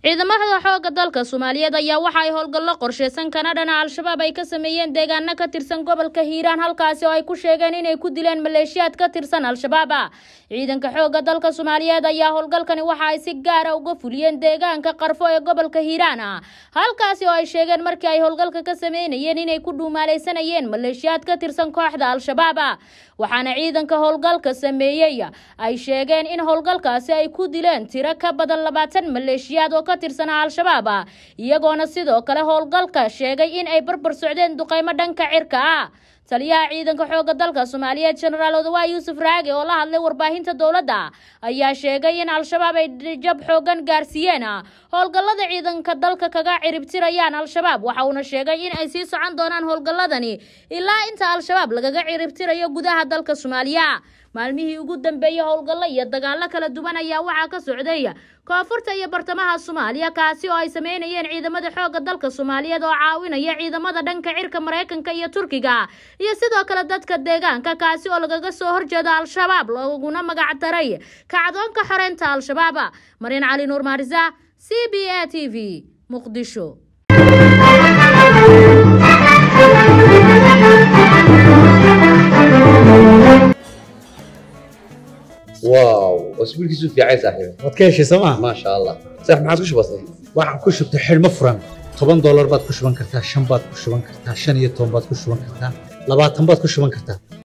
ciidamada xoogga dalka soomaaliyeed ayaa waxa ay howlgallo qorsheysan kana dhana al-shabaab ay ka sameeyeen deegaano ka tirsan gobolka hiiraan halkaasi oo ay ku sheegeen inay ku dileen maleeshiyaad ka tirsan al-shabaab ciidanka xoogga dalka soomaaliyeed ayaa howlgalkani waxa ay si gaara uga fuliyeen deegaanka qarfo ee gobolka hiiraan halkaasi oo ay sheegeen markii ay howlgalka ka sameynayeen inay ku dhuumaaleysanayeen maleeshiyaad ka tirsan kooxda al-shabaab waxaana ciidanka howlgalka sameeyey ay sheegeen in howlgalkaasi ay ku dileen tiro ka badan labaatan maleeshiyaad oo ka tirsanaa al-shabaab iyagoona sidoo kale howlgalka sheegay in ay barbar socdeen duqeymo dhanka cirka ah taliyaha ciidanka xoogga dalka soomaaliyeed jenaraal odawaay yuusuf raage oo la hadlay warbaahinta dowladda ayaa sheegay in al-shabaab ay jab xoogan gaarsiiyeen howlgallada ciidanka dalka kaga ciribtirayaan al-shabaab waxa uuna sheegay in ay sii socon doonaan howlgalladani ilaa inta al-shabaab lagaga ciribtirayo gudaha dalka soomaaliya maalmihii ugu dambeeyey howlgallo iyo dagaallo kala duwan ayaa waxaa ka socday koonfurta iyo bartamaha soomaaliya kaasi oo ay sameynayeen ciidamada xoogga dalka soomaaliyeed oo caawinaya ciidamada dhanka cirka maraykanka iyo turkiga iyo sidoo kale dadka deegaanka kaasi oo lagaga soo horjeeda al-shabaab looguna magac daray kacdoonka xoreynta al-shabaab mariin cali nuur maarisa c b a t v muqdisho واو اسبوعك في عين صاحبي waad ka heshay sooma ما شاء الله صح ما عادش بسيط waxaan ku shubtay xidhmo furan toban doolar baad ku shuban kartaa shan baad ku shuban kartaa shan iyo toban baad ku shuban kartaa labaatan baad ku shuban kartaa